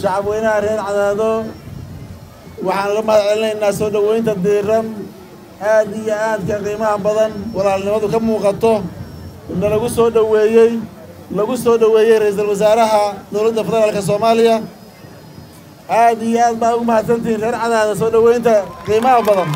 shacab weynaha reer cadaado waxaan la mahad celinaynaa soo dhoweynta diiran aad iyo aadka qiimaha badan walaalnimadu ka muuqato na lagu soo dhoweeyey lagu soo dhoweeyey ra-iisul wasaaraha dowladda federaalka soomaaliya aad iyo aad baa ugu mahadsantihiin reer cadaada soo dhoweynta qiimaha badan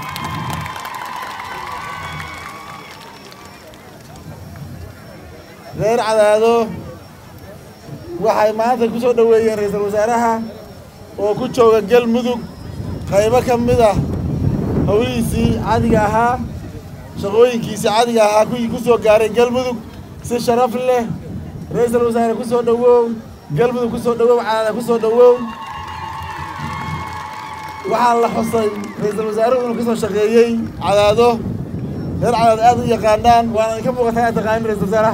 reer cadaado waxay maanta ku soo dhoweeyeen ra-iisul wasaaraha oo ku jooga galmudug qaybo ka mid ah howlihiisii cadiga ahaa shaqooyinkiisii cadiga ahaa kuwii ku soo gaaray galmudug si sharaf leh ra-iisul wasaare ku soo dhowow galmudug ku soo dhowow cadaada ku soo dhowow waxaa la xusay ra-iisul wasaaruhu inuu ka soo shaqeeyey cadaado reer cadaado aad u yaqaanaan waana idinka muuqataa aad taqaanin ra-iisul wasaaraha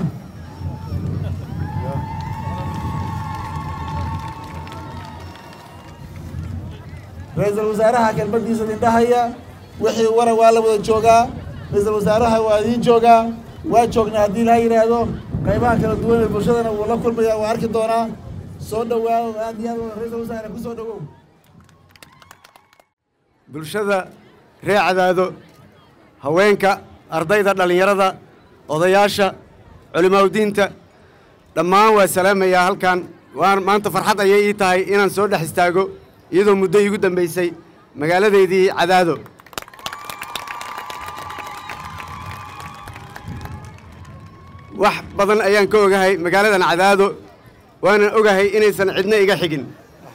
ra-iisul wasaaraha kelmaddiisa idindhahaya wixii waran waa la wada joogaa ra-iisul wasaaraha waa idiin joogaa waa joognaa haddii laha yidhaahdo qaybaha kala duwan ee bulshadana wuu la kulmaya waa arki doonaa soo dhowaado aad iyo aad ra-iisul wasaare ku soo dhowow bulshada reer cadaado haweenka ardayda dhallinyarada odayaasha culimaaudiinta dhammaan waa salaamayaa halkan waan maanta farxad ayay ii tahay inaan soo dhex istaago iyadoo muddo iigu dambaysay magaaladeydii cadaado wax badan ayaan ka ogahay magaaladan cadaado waanan ogahay inaysan cidna iga xigin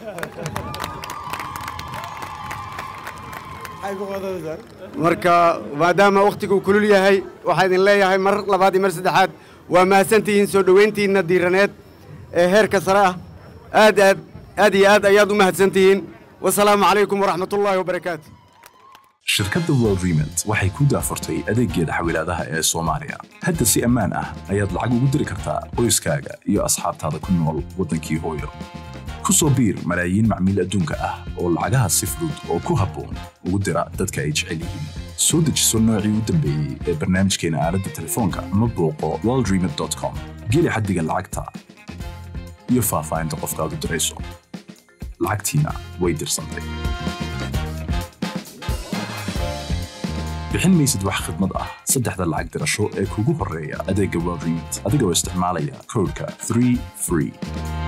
marka maadaama wakhtiguu kulul yahay waxaa idin leeyahay mar labaad iyo mar saddexaad waa mahadsantihiin soo dhoweyntiinna diiraneed ee heerka sare ah aad aad aad iyo aad ayaad u mahadsantihiin wasalaamu calaykum waraxmatullaahi wabarakaatu shirkadda world remont waxay ku daafurtay adeeggeeda xawilaadaha ee soomaaliya hadda si ammaan ah ayaad lacag ugu diri kartaa qoyskaaga iyo asxaabtaada ku nool waddankii hooyo ku soo biir malaayiin macmiil adduunka ah oo lacagaha si fudud oo ku habboon ugu dira dadka ay jecel yihiin soo dejiso noocii u dambeeyey ee barnaamijkeena aaladda telefoonka ama booqo worldremont com geli xaddiga lacagta iyo faahfaahinta qofkaad u dirayso lacagtiina way dirsantay bixin maysid wax khidmad ah saddexda lacag dirasho ee kugu horreeya adeegga world remont adigoo isticmaalaya koodhka 3 free